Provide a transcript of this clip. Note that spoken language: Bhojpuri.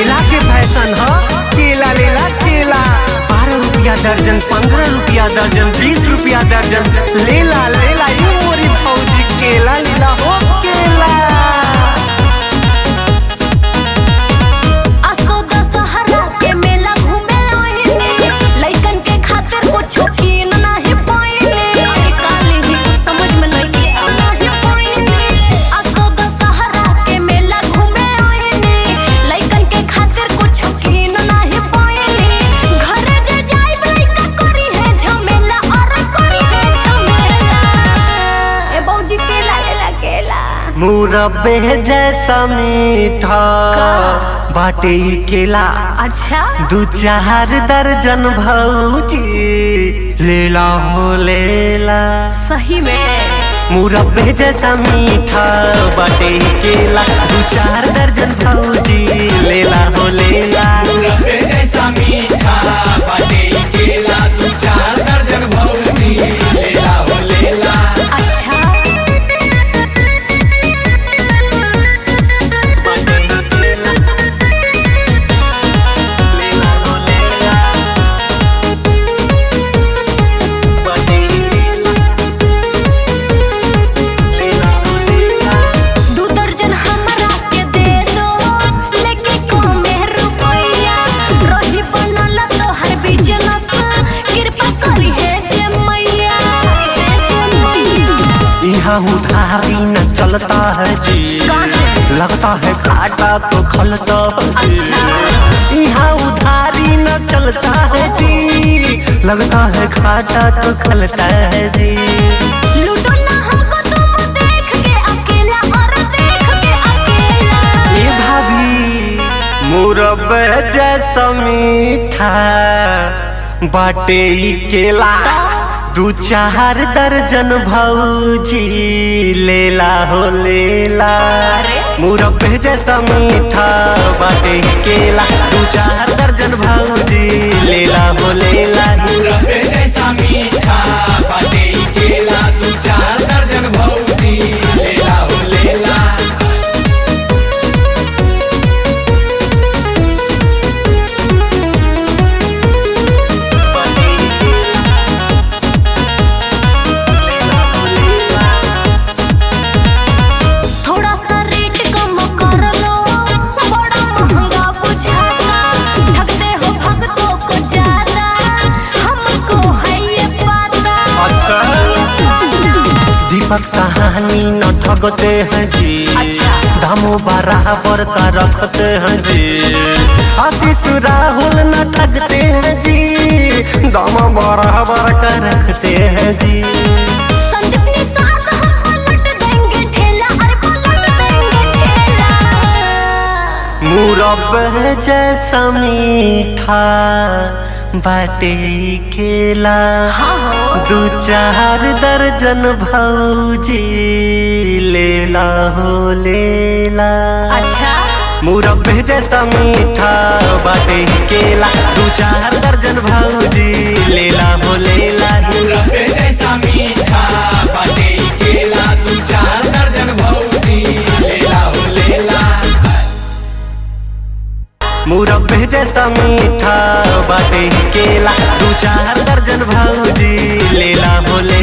केला के फैशन ह केला लेला केला बारह रुपया दर्जन पंद्रह रुपया दर्जन बीस रुपया दर्जन लेला लेला यू मोरी भौजी केला लीला हो केला असो दशहरा के मेला घूमे आइने लइकन के खातिर कुछो कीन नाही पाइने अरे काली ही कुछ समझ में नहीं आ नाही पाइने असो दशहरा के मेला घूमे आइने लइकन के खातिर कुछो कीन नाही पाइने घर जे जाई लइका करी है झमेला और करी है झमेला ए बौजी केला लेला केला मुरब्बे जैसा मीठा बाटे ई केला अच्छा दू चार दर्जन भौजी लेला हो लेला सही में मुरब्बे जैसा मीठा बाटे ई केला दू चार दर्जन भौजी लेला हो लेला रब्बे जैसा मीठा बाटे ई केला दू चार दर्जन भौजी लेला हो लेला अच्छा बाटे ई केला लेला हो लेला बाटे ई केला लेला हो लेला दू दर्जन हमरा के दे दो लेके कमे रुपया रही बनल तो हर बिजनेस कृपा करी है जे मैया हे जे मैया यहाँ उधारी न चलता है जी काहे? लगता है घाटा तो खलता है जी। अच्छा। यहाँ उधारी न चलता है जी लगता है घाटा तो खलता है जी लूटो ना हमको तुम देख के अकेला और देख के अकेला ये भाभी मुरब्बे जैसा मीठा बाटे ई केला दू चार दर्जन भौजी लेला हो लेला अरे? मुरब्बे जैसा मीठा बाटे ई केला दू चार दर्जन भौजी लेला हो लेला रब्बे जैसा मीठा बाटे ई केला दू चार दर्जन भौजी लेला हो लेला बाटे ई केला, लेला हो लेला। थोड़ा सा रेट कम कर लो बड़ा महंगा बुझाता ठगते हो भक्तों को ज्यादा हमको है ये पता अच्छा। दीपक सहानी न ठगते हैं जी अच्छा। दामो बराबर का रखते हैं जी आशीष राहुल न ठगते हैं जी दाम बराबर का रखते हैं जी संजीवनी साथ हम पलट देंगे ठेला अरे पलट देंगे ठेला मुरब्बे जैसा मीठा बाटे ई केला हाँ हो दू चार दर्जन भौजी लेला हो लेला अच्छा मुरब्बे जैसा मीठा बाटे ई केला दू चार दर्जन भौजी लेला हो लेला रब्बे जैसा मीठा बाटे ई केला दू चार दर्जन भौजी लेला हो लेला मुरब्बे जैसा मीठा बाटे ई केला दू चार दर्जन भौजी लेला हो लेला